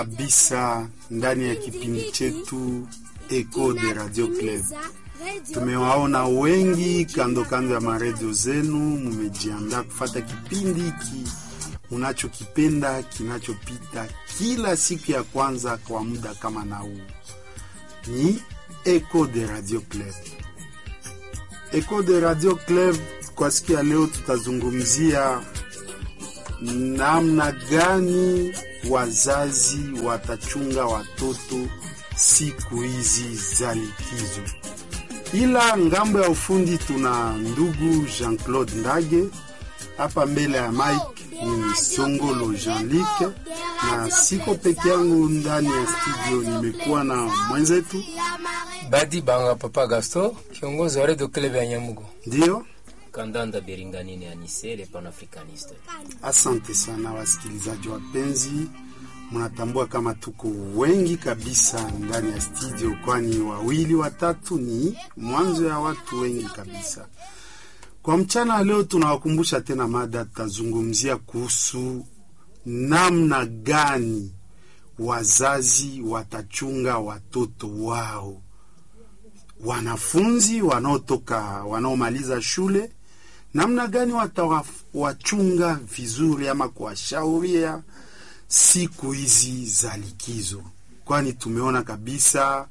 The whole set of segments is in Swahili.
kabisa ndani ya kipindi chetu Echo de Radio Club. Tumewaona wengi kando kando ya maredio zenu, mumejiandaa kufata kipindi hiki unachokipenda kinachopita kila siku ya kwanza kwa muda kama na huu. Ni Echo de Radio Club. Echo de Radio Club kwa siku ya leo tutazungumzia namna gani wazazi watachunga watoto siku hizi za likizo. Ila ngambo ya ufundi tuna ndugu Jean-Claude Ndage hapa mbele ya Mike ni Songolo Jean-Luc, na siko peke yangu ndani ya studio, nimekuwa na mwenzetu Badi Banga Papa Gaston, kiongozi wa Radio Club ya Nyamugo. ndio. Kandanda Beringanini Anise, le panafricaniste. Asante sana wasikilizaji wapenzi, mnatambua kama tuko wengi kabisa ndani ya studio, kwani wawili watatu ni mwanzo ya watu wengi kabisa. Kwa mchana leo tunawakumbusha tena mada, tutazungumzia kuhusu namna gani wazazi watachunga watoto wao, wanafunzi wanaotoka wanaomaliza shule namna gani watawachunga vizuri ama kuwashauria siku hizi za likizo, kwani tumeona kabisa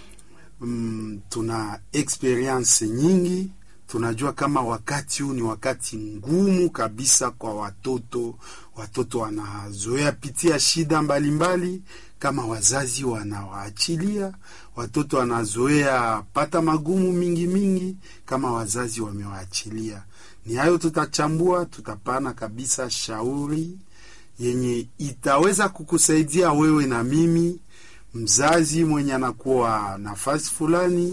mm, tuna experience nyingi. Tunajua kama wakati huu ni wakati ngumu kabisa kwa watoto. Watoto wanazoea pitia shida mbalimbali mbali, kama wazazi wanawaachilia watoto wanazoea pata magumu mingi mingi kama wazazi wamewaachilia. Ni hayo tutachambua, tutapana kabisa shauri yenye itaweza kukusaidia wewe na mimi, mzazi mwenye anakuwa nafasi fulani,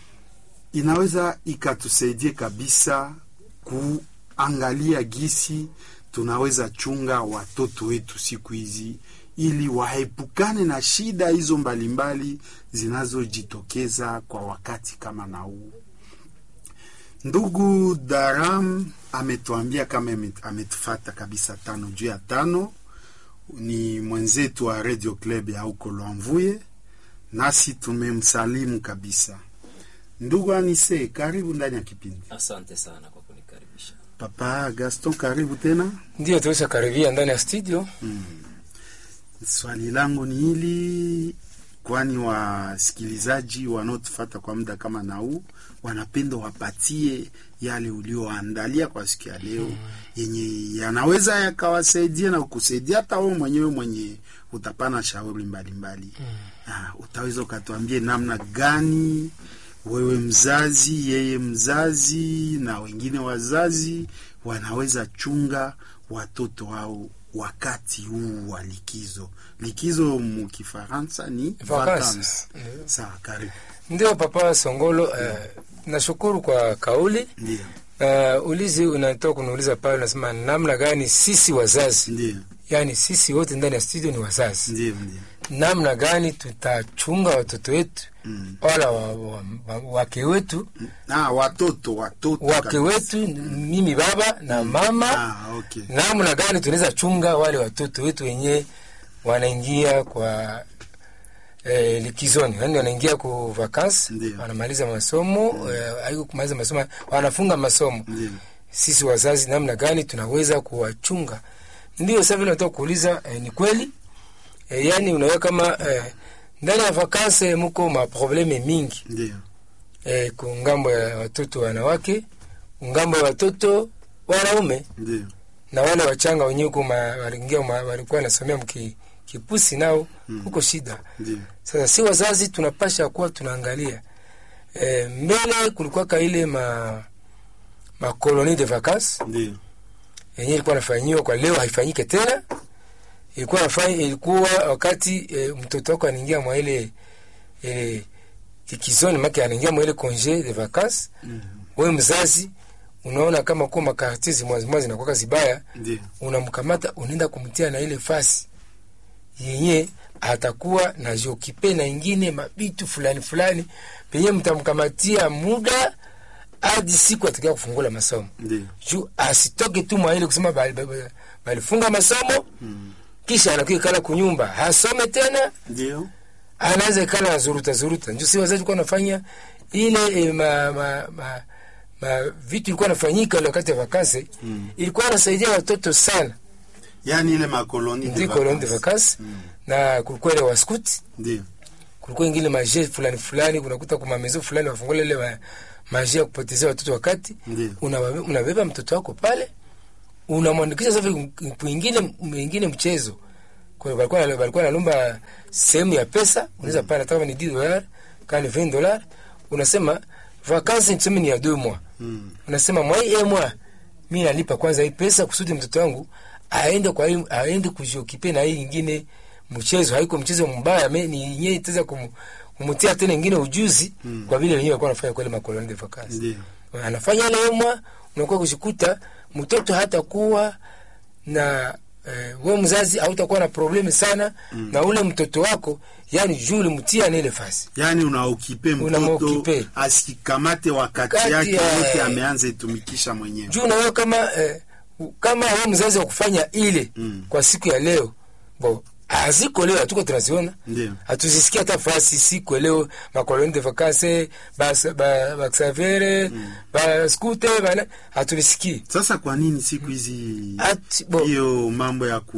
inaweza ikatusaidia kabisa kuangalia gisi tunaweza chunga watoto wetu siku hizi ili waepukane na shida hizo mbalimbali zinazojitokeza kwa wakati kama na huu. Ndugu Daram ametuambia kama ametufata kabisa tano juu ya tano. Ni mwenzetu wa Radio Club ya huko Lwamvuye, nasi tumemsalimu kabisa. Ndugu Anise, karibu ndani ya kipindi. Asante sana kwa kunikaribisha. Papa Gaston, karibu tena. Ndio tulisha karibia ndani ya studio. Mm. Swali langu ni hili, kwani wasikilizaji wanaotufata kwa muda kama na huu wanapenda wapatie yale ulioandalia kwa siku ya leo, mm. yenye yanaweza yakawasaidia na kukusaidia hata wewe mwenyewe mwenye utapana shauri mbalimbali mm. Ah, utaweza ukatuambie namna gani wewe mzazi, yeye mzazi na wengine wazazi wanaweza chunga watoto wao wakati huu wa likizo. Likizo mukifaransa ni vacances. Sawa, karibu. Ndio Papa Songolo, eh, nashukuru kwa kauli. Ndio. Uh, ulizi unatoka kuniuliza pale, unasema namna gani sisi wazazi, Ndio. yaani sisi wote ndani ya studio ni wazazi, Ndio, ndio. namna gani tutachunga watoto wetu Mm. wala wa, wa, wa, wake wetu Ah, watoto watoto wake kabisa. wetu, mimi baba na mama Ah, okay. namna gani tunaweza chunga wale watoto wetu wenye wanaingia kwa eh, likizoni, yani wanaingia ku vacances, Ndio. wanamaliza masomo eh, haiko kumaliza masomo, wanafunga masomo. Ndio. Sisi wazazi namna gani tunaweza kuwachunga? Ndio sasa vile nataka kuuliza eh, ni kweli eh, yani unaweka kama eh, ndani ya vacances muko maprobleme mingi Ndio. eh, kungambo ya watoto wanawake, ngambo ya watoto wanaume Ndio. na wale wachanga wenyewe huko ma- waliingia ma- walikuwa nasomea mki kipusi nao huko shida. Ndio. Sasa si wazazi tunapasha kuwa tunaangalia e, mbele kulikuwa ile ma ma colonie de vacances Ndio. yenyewe ilikuwa nafanyiwa, kwa leo haifanyike tena. Ilikuwa nafanya, ilikuwa wakati e, mtoto wako anaingia mwa ile ile likizoni, make anaingia mwa ile congé de vacances. Mhm. Wewe mzazi unaona kama kwa makartie zimwa zimwa zinakuwa zibaya Ndio. unamkamata unaenda kumtia na ile fasi yenye atakuwa na jokipe na ingine mabitu fulani fulani penye mtamkamatia muda hadi siku atakia kufungula masomo Ndio. juu asitoke tu mwa ile kusema bali- bali- balifunga masomo Mm. kisha anakuwa kala kunyumba hasome tena ndio anaanza ikala na zuruta zuruta ndio si wazazi kuwa nafanya ile e, ma, ma, ma, ma vitu ilikuwa nafanyika ile wakati ya vakansi Mm. ilikuwa nasaidia watoto sana yaani ile makoloni de ndio koloni de vacances. vakansi Mm. na kulikuwa ile waskuti ndio kulikuwa ingine maje fulani fulani kunakuta kuma mezo fulani wafungula ile ma, maje ya kupotezea watoto wakati ndio unawabe- unabeba mtoto wako pale unamwandikisha sasa kwingine mwingine mchezo kwa hiyo walikuwa walikuwa nalomba sehemu ya pesa unaweza pale kama ni 10 dollars kama ni 20 dollars unasema vacances tuseme ni ya 2 mois Mm. unasema mwai e mwa mimi nalipa kwanza hii pesa kusudi mtoto wangu aende kwa hii aende kujiokipe na hii nyingine mchezo haiko mchezo mbaya me ni yenyewe itaweza kum, kumtia tena nyingine ujuzi Mm. kwa vile wenyewe walikuwa wanafanya kwa ile makoloni de vacances ndio anafanya ile mwa unakuwa kushikuta mtoto hata kuwa na eh, we mzazi hautakuwa na problemi sana Mm. na ule mtoto wako yani juu ulimtia na ile fasi yaani unaokipe mtoto Unamokipe. asikamate wakati Wakati, yake eh, yote ameanza itumikisha mwenyewe juu nawe kama eh, kama we mzazi wa kufanya ile Mm. kwa siku ya leo bo haziko leo hatuko tunaziona ndio hatuzisikia hata fasi siku leo makoloni de vacances bas- ba- baksavere baskute bana hatuvisikii sasa kwa nini siku hizi Ati- bo- hiyo mambo ya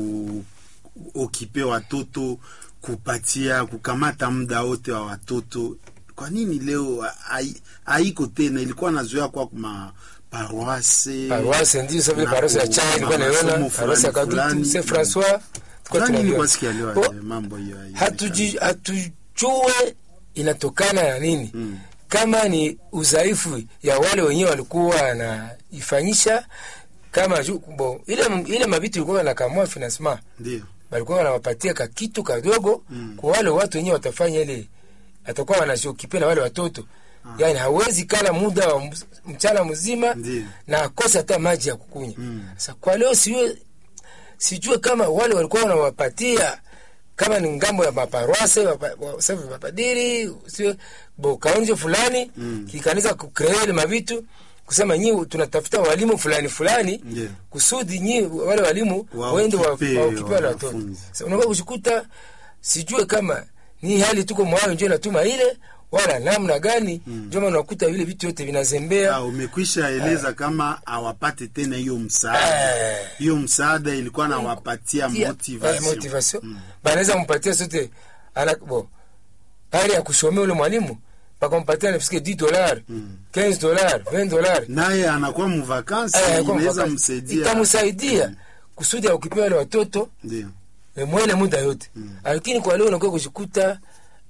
kuokipe watoto kupatia kukamata muda wote wa watoto kwa nini leo hai- haiko tena ilikuwa nazoea kwa kuma paroise paroisse ndio sasa vile na paroisse ya ku- chai ilikuwa masomo naiona paroisse ya fulani kadutu fulani. se François tulikuwa Kwa nini tunajua. kwa sikia leo Bo- eh, mambo hiyo haionekani? hatuji- hatujue inatokana na nini Mm. kama ni udhaifu ya wale wenyewe walikuwa wanaifanyisha kama ju, bo, ile, ile mabitu ilikuwa nakamua financement ndio balikuwa wanawapatia ka kitu kadogo Mm. kwa wale watu wenyewe watafanya ile atakuwa wanashokipenda wale watoto yani hawezi kala muda wa ms- mchana mzima Ndiyo. na akose hata maji ya kukunywa Mm. sasa kwa leo siwe sijue kama wale walikuwa wanawapatia kama ni ngambo ya maparwase wapa- wa- safi mapadiri sio bo kaonjo fulani Mm. kikanisa kucrea ile mavitu kusema nyi tunatafuta walimu fulani fulani Ndiyo. kusudi nyi wale walimu Wa- waende wa- wakipe wakipe wale watoto wanafunzi. Sasa unakuwa kushikuta sijue kama ni hali tuko mwayo njo natuma ile wala namna gani njo maana unakuta vile vitu yote vinazembea Ah, umekwisha eleza kama awapate tena hiyo msaada Eh. hiyo msaada ilikuwa nawapatia Tia- eh, motivation motivation. Mm. banaweza mpatia sote ana bo pale ya kushomea ule mwalimu bakampatia nafisike 10 dollars Mm. 15 dollars 20 dollars naye anakuwa mvakansi Eh, kwa inaweza mfano, msaidia itamsaidia Mm. kusudi aukipewa wale watoto ndio eh, mwele muda yote Mm. lakini kwa leo unakuwa kushikuta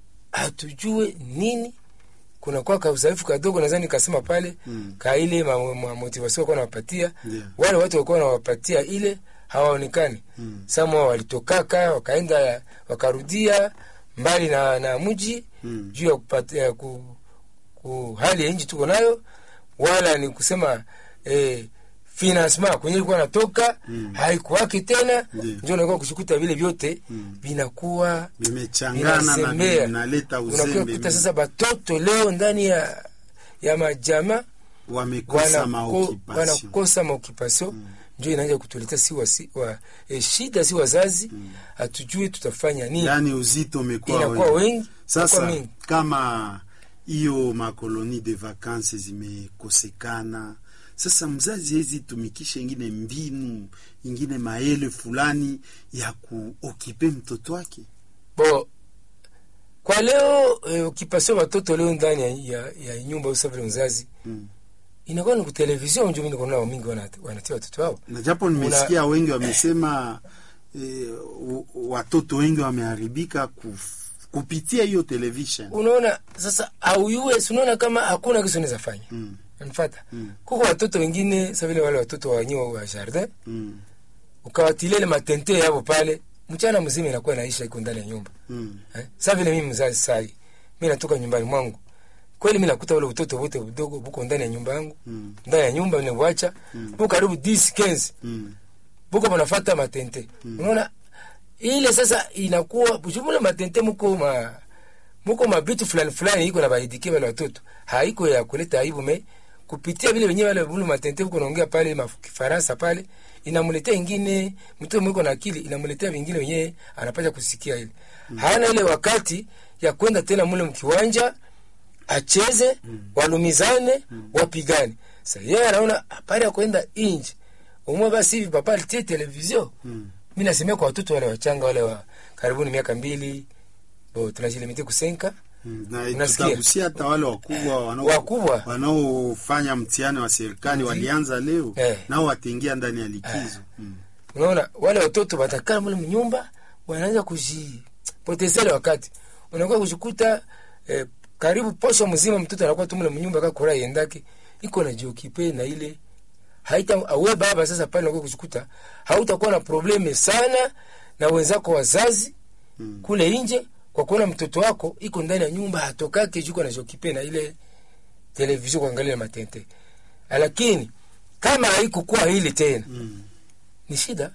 hatujue nini kunakuwa ka udhaifu kadogo nadhani kasema pale Mm. ka ile ma, ma motivation kwa nawapatia Ndio. wale watu walikuwa wanawapatia ile hawaonekani Mm. sama walitokaka wakaenda wakarudia mbali na, na mji Mm. juu ya kupatia ku, ku hali ya nchi tuko nayo wala ni kusema eh, financement kwenye ilikuwa natoka Mm. haikuwaki tena Ndio. ndio unakuwa kushikuta vile vyote Mm. vinakuwa vimechangana na vinazembea vinaleta unakuwa uzembe kuta sasa batoto leo ndani ya ya majama wamekosa wanako- maokipasio wanakosa maokipasio Mm. njo inaanja kutuletea si, wa, si wa, e, shida si wazazi hatujui tutafanya nini yaani uzito umekuwa inakuwa wengi. wengi inakuwa sasa mingi kama hiyo makoloni de vacances zimekosekana sasa mzazi hezi tumikisha ingine mbinu ingine maele fulani ya kuokipe mtoto wake bo kwa leo e, ukipasio watoto leo ndani ya, ya, ya nyumba usafiri mzazi mm. inakuwa ni kutelevizion njo mi niko nao mingi wanat- wanatia watoto wao na japo nimesikia wengi wamesema eh, u- watoto wengi wameharibika kuf- kupitia hiyo television unaona sasa auyue sunaona kama hakuna kitu unaweza fanya mm. nfata Mm. kuko watoto wengine sa vile wale watoto wanyiwa wa jardin Mm. ukawatilele matente yavo pale mchana mzima inakuwa naisha iko ndani ya nyumba Mm. eh? sa vile mimi mzazi sai mi natoka nyumbani mwangu kweli mi nakuta ule utoto wote udogo buko ndani ya nyumba yangu Mm. ndani ya nyumba niwacha Mm. buko karibu 10 15 Mm. buko banafata matente Mm. unaona ile sasa inakuwa jumla matente muko ma muko mabitu fulani fulani iko na baidike wale watoto haiko ya kuleta aibu me kupitia vile wenyewe wale bulu matente huko naongea pale maf- kifaransa pale inamletea ingine mtoto mwiko na akili inamletea vingine wenyewe anapata kusikia ile hana ile wakati ya kwenda tena mule mkiwanja acheze walumizane wapigane sa yeye anaona habari ya kwenda inje umwe basi hivi papa alitie televizio mi nasemea kwa watoto wale wachanga wale wa karibuni miaka mbili bo tunajilimiti kusenka Mm, na Unasikia? tutagusia hata wale wakubwa wanao- Wakubwa. wanaofanya mtihani wa serikali walianza leo Eh. nao wataingia ndani ya likizo Mm. unaona wale watoto watakaa mule mnyumba wanaanza kujipotezele wakati unakuwa kujikuta eh, karibu posho mzima mtoto anakuwa tu mule mnyumba kakura yendake iko na jiokipe na ile haita awe baba sasa pale unakuwa kujikuta hautakuwa na probleme sana na wenzako wazazi Mm. kule nje kwa kuona mtoto wako iko ndani ya nyumba hatokake juko na jokipe na ile televizio kuangalia matente lakini kama haikukuwa hili tena Mm. ni shida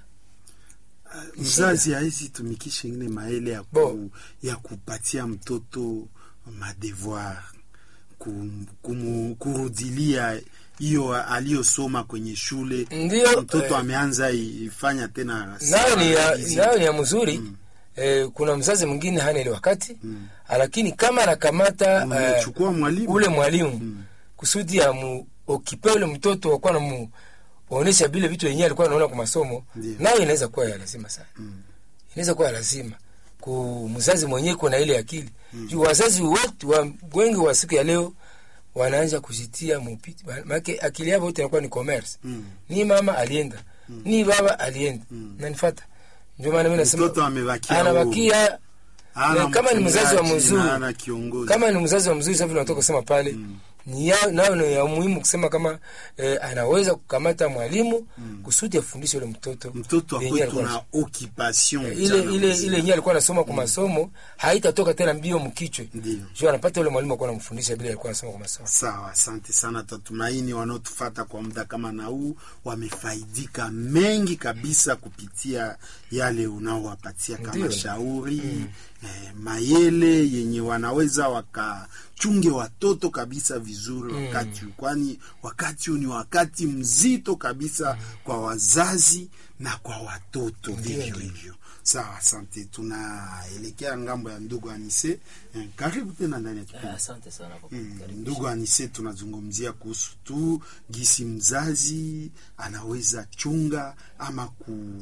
mzazi hawezi tumikisha ingine maele ya, Bo. ku, ya kupatia mtoto madevoir ku, kumu, kurudilia hiyo aliyosoma kwenye shule Ndiyo, mtoto eh, ameanza ifanya tena nayo ni ya, hizi- nayo ni ya mzuri eh, kuna mzazi mwingine hana ile wakati Mm. lakini kama anakamata eh, unachukua mwalimu ule mwalimu Mm. kusudi ya mu okipe ule mtoto wakuwa na mu onesha vile vitu yenyewe alikuwa anaona kwa masomo Ndiyo. nayo inaweza kuwa ya lazima sana Mm. inaweza kuwa ya lazima ku mzazi mwenyewe kuna ile akili juu wazazi wote wa, wengi wa siku ya leo wanaanza kujitia mupiti maake akili yao wote inakuwa ni commerce Mm. ni mama alienda ni baba alienda Mm. nanifata ndio maana mimi nasema Mtoto amebakia anabakia Hana na kama ni mzazi wa mchungaji mzuri, na hana kiongozi kama ni mzazi wa mzuri savi natoka kusema pale Mm. ni ya- nayo ni ya muhimu kusema kama eh, anaweza kukamata mwalimu kusudi afundishe ule mtoto mtoto yenyewe akwetu alikuwa na occupation ile mchana ile mzima. ile yenyewe alikuwa anasoma kwa masomo haitatoka tena mbio mkichwe Ndiyo. juu anapata ule mwalimu akuwa anamfundisha vile alikuwa anasoma kwa masomo Sawa, asante sana. Tatumaini wanaotufata kwa muda kama na huu wamefaidika mengi kabisa kupitia yale unaowapatia kama Ndiyo. shauri eh, mayele yenye wanaweza wakachunge watoto kabisa vizuri wakati huu, kwani wakati huu ni wakati mzito kabisa kwa wazazi na kwa watoto vivyo hivyo. Sawa, asante. Tunaelekea ngambo ya ndugu Anise. Eh, karibu tena ndani ya kipindi. Ah, Asante sana kwa Mm, kunikaribisha. ndugu Anise, tunazungumzia kuhusu tu gisi mzazi anaweza chunga ama ku,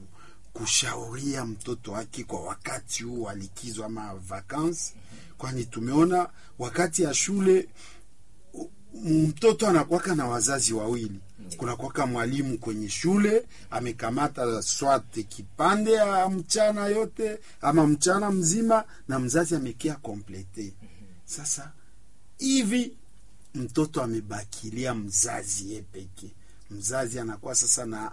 kushauria mtoto wake kwa wakati huu wa likizo ama vakansi, kwani tumeona wakati ya shule u- mtoto anakwaka na wazazi wawili kunakwaka mwalimu kwenye shule amekamata swate kipande ya mchana yote ama mchana mzima na mzazi amekia komplete sasa hivi mtoto amebakilia mzazi ye peke mzazi anakuwa sasa na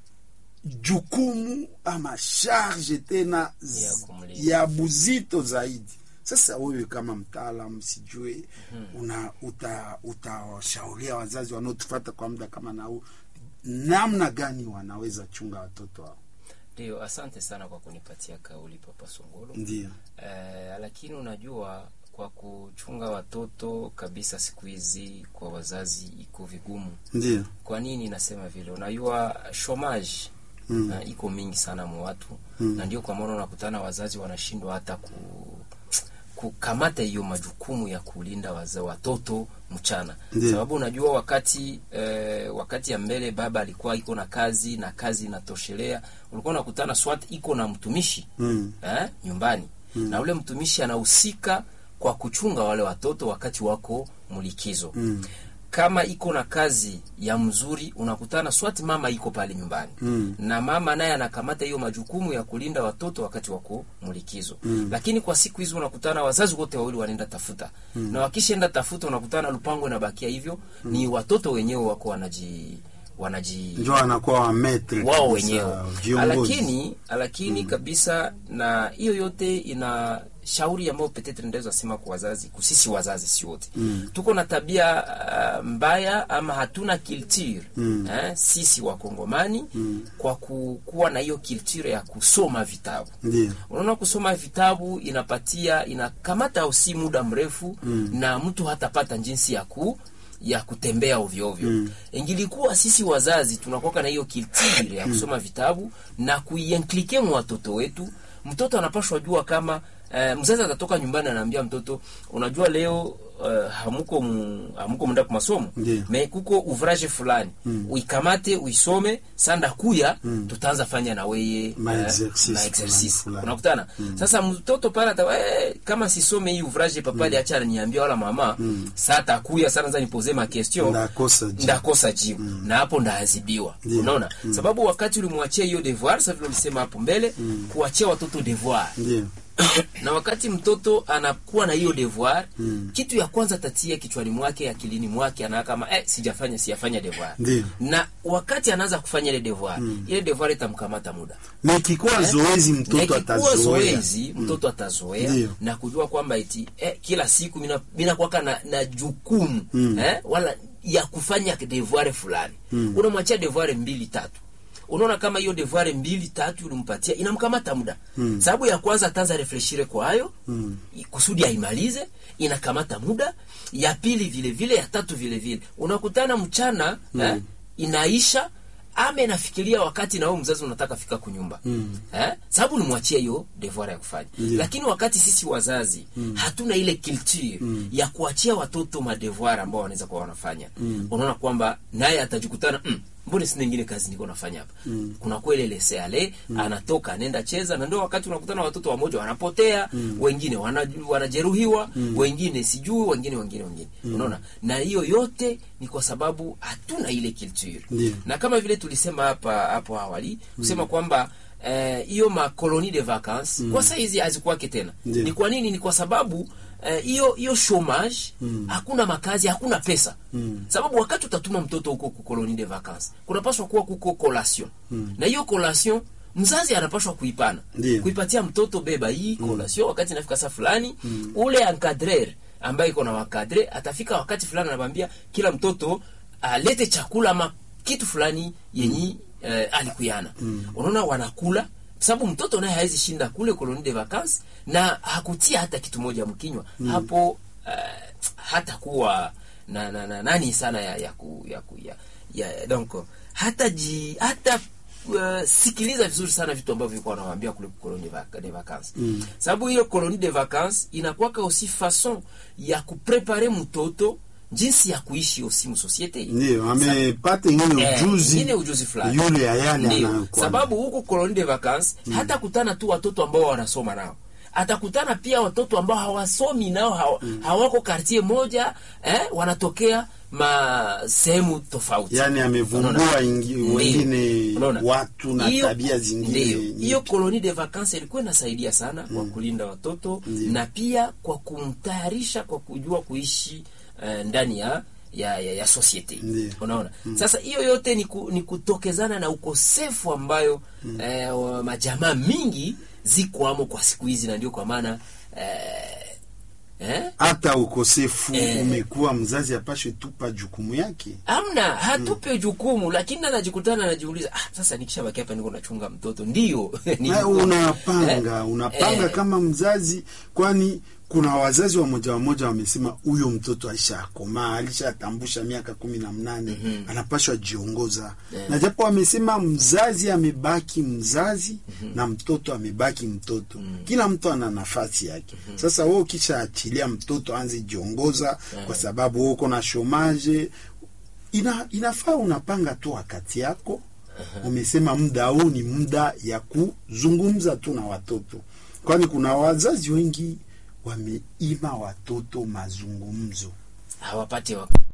jukumu ama charge tena z- Ya kumlinda. ya buzito zaidi sasa wewe kama mtaalamu sijue una uta utawashauria wazazi wanaotufata kwa muda kama na huu namna gani wanaweza chunga watoto wao Ndio, asante sana kwa kunipatia kauli Papa Songolo. ndio Eh, lakini unajua kwa kuchunga watoto kabisa siku hizi kwa wazazi iko vigumu. ndio Kwa nini nasema vile? Unajua shomage Mm. na iko mingi sana mu watu na ndio kwa maana unakutana wazazi wanashindwa hata ku kukamata hiyo majukumu ya kulinda waza, watoto mchana Ndiyo. sababu unajua wakati eh, wakati ya mbele baba alikuwa iko na kazi na kazi inatoshelea ulikuwa unakutana swat iko na mtumishi Mm. eh, nyumbani na ule mtumishi anahusika kwa kuchunga wale watoto wakati wako mlikizo Mm. kama iko na kazi ya mzuri unakutana swati mama iko pale nyumbani Mm. na mama naye anakamata hiyo majukumu ya kulinda watoto wakati wako mlikizo Mm. lakini kwa siku hizi unakutana wazazi wote wawili wanaenda tafuta na wakishaenda tafuta unakutana lupango inabakia hivyo ni watoto wenyewe wako wanaji wanaji njo anakuwa wametre wao kabisa, wenyewe viongozi lakini lakini kabisa na hiyo yote ina shauri ambayo petetre ndaweza sema kwa wazazi kusisi wazazi si wote Mm. tuko na tabia uh, mbaya ama hatuna culture Mm. eh, sisi wakongomani kwa ku- kuwa na hiyo culture ya kusoma vitabu ndio unaona kusoma vitabu inapatia inakamata usi muda mrefu mm. na mtu hatapata jinsi ya ku ya kutembea ovyo ovyo mm. ingilikuwa sisi wazazi tunakuwa na hiyo kiltire ya kusoma vitabu na kuienklike mu watoto wetu mtoto anapashwa jua kama Uh, mzazi atatoka nyumbani anaambia mtoto unajua leo uh, hamuko mu, hamuko munda kwa masomo Ndiyo. me kuko ouvrage fulani mm. uikamate uisome sanda kuya mm. tutaanza fanya na weye Ma eh, exercice ma fulani exercice fulani. unakutana sasa mtoto pale ata eh, kama sisome hii ouvrage papa mm. acha niambia wala mama mm. saa takuya sana za nipoze ma question Ndakosa jibu. ndakosa jibu na hapo ndaadhibiwa Ndiyo. unaona sababu wakati ulimwachia hiyo devoir sasa vile ulisema hapo mbele kuachia watoto devoir ndio na wakati mtoto anakuwa na hiyo devoir mm. kitu ya kwanza tatia kichwani mwake akilini mwake anaona kama eh, sijafanya sijafanya devoir Ndiyo. na wakati anaanza kufanya ile devoir mm. ile devoir itamkamata muda na ikikuwa zoezi na mtoto ikikuwa atazoea zoezi mtoto atazoea Ndiyo. na kujua kwamba eti eh, kila siku mina, mina kwaka na, na jukumu mm. eh, wala ya kufanya devoir fulani mm. unamwachia devoir mbili tatu unaona kama hiyo devoir mbili tatu ulimpatia inamkamata muda mm. sababu ya kwanza ataanza refleshire kwa hayo mm. kusudi aimalize inakamata muda ya pili vile vile ya tatu vile vile unakutana mchana mm. eh, inaisha ama inafikiria wakati na wewe mzazi unataka fika kunyumba mm. eh? sababu ulimwachia hiyo devoir ya kufanya Ndiyo. lakini wakati sisi wazazi mm. hatuna ile culture mm. ya kuachia watoto madevoir ambao wanaweza kuwa wanafanya mm. unaona kwamba naye atajikutana mm, mbone sina ingine kazi niko nafanya hapa mm. kuna kweli lese ale mm. anatoka anaenda cheza na ndio wakati unakutana watoto wamoja wanapotea mm. wengine wana, wanajeruhiwa mm. wengine sijui wengine wengine wengine mm. unaona na hiyo yote ni kwa sababu hatuna ile culture Ndiyo. na kama vile tulisema hapa hapo awali kusema kwamba eh, hiyo ma colonie de vacances mm. kwa saizi hazikuwake tena Ndiyo. ni kwa nini ni kwa sababu eh, hiyo hiyo chômage hakuna makazi hakuna pesa mm. sababu wakati utatuma mtoto huko ku colonie de vacances kunapaswa kuwa kuko collation mm. na hiyo collation mzazi anapaswa kuipana Ndiyo. kuipatia mtoto beba hii collation wakati inafika saa fulani ule encadrer ambaye iko na wakadre atafika wakati fulani anamwambia kila mtoto alete chakula ama kitu fulani yenyi eh, alikuyana unaona wanakula sababu mtoto naye hawezi shinda kule colonie de vacances na hakutia hata kitu moja mkinywa hapo eh, hata kuwa na, na, na nani sana ya ya, ku, ya, ku, ya, ya donc hata ji hata uh, sikiliza vizuri sana vitu ambavyo vilikuwa wanawaambia kule colonie de vac- de vacances mm. sababu hiyo colonie de vacances inakuwaka aussi façon ya kuprepare mtoto jinsi ya kuishi aussi mu societe ndio amepata ingine Eh, ujuzi ingine ujuzi fulani yule ya yale Ndio, anayokuwa sababu huko colonie de vacances hata kutana tu watoto ambao wanasoma nao atakutana pia watoto ambao hawasomi nao hawa, hawako kartie moja eh, wanatokea ma sehemu tofauti yani amevumbua Unaona? ingi- Ndio. wengine Unaona? watu na Hiyo- tabia zingine ndio. nyingi. hiyo colonie de vacances ilikuwa inasaidia sana kwa kulinda watoto na pia kwa kumtayarisha kwa kujua kuishi eh, ndani ya ya, ya, ya societe Ndio. unaona sasa hiyo yote ni, ku, ni kutokezana na ukosefu ambayo eh, wa majamaa mingi zikwamo kwa siku hizi na ndio kwa maana eh, eh, hata ukosefu Eh. umekuwa mzazi apashwe tupa jukumu yake amna hatupe jukumu lakini anajikutana anajiuliza ah, sasa nikishabaki hapa niko nachunga mtoto ndio ni Na jukumu. unapanga Eh, unapanga eh, kama mzazi kwani kuna wazazi wa moja wa moja wamesema huyo mtoto alishakomaa alishatambusha miaka kumi na mnane anapashwa jiongoza na japo wamesema mzazi amebaki mzazi na mtoto amebaki mtoto kila mtu ana nafasi yake sasa wewe ukishaachilia mtoto anze jiongoza kwa sababu wewe uko na shomaje ina, inafaa unapanga tu wakati yako umesema muda huu ni muda ya kuzungumza tu na watoto kwani kuna wazazi wengi wameima watoto mazungumzo hawapate wakati